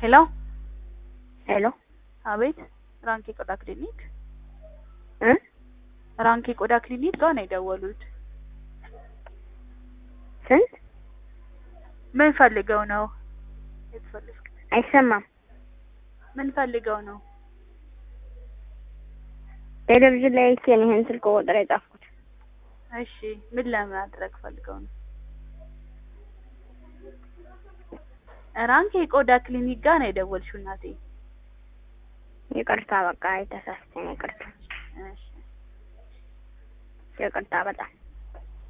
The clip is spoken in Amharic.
ሄሎ ሄሎ አቤት ራንክ የቆዳ ክሊኒክ እ ራንክ የቆዳ ክሊኒክ ጋር ነው የደወሉት ስንት ምን ፈልገው ነው የተፈልግ አይሰማም ምን ፈልገው ነው ቴሌቪዥን ላይ አይቼ ነው ይሄን ስልክ ቁጥር የጻፍኩት እሺ ምን ለማድረግ ፈልገው ነው ራንክ የቆዳ ክሊኒክ ጋር ነው የደወልሽው እናቴ ይቅርታ በቃ የተሳስተኝ ይቅርታ እሺ ይቅርታ በጣም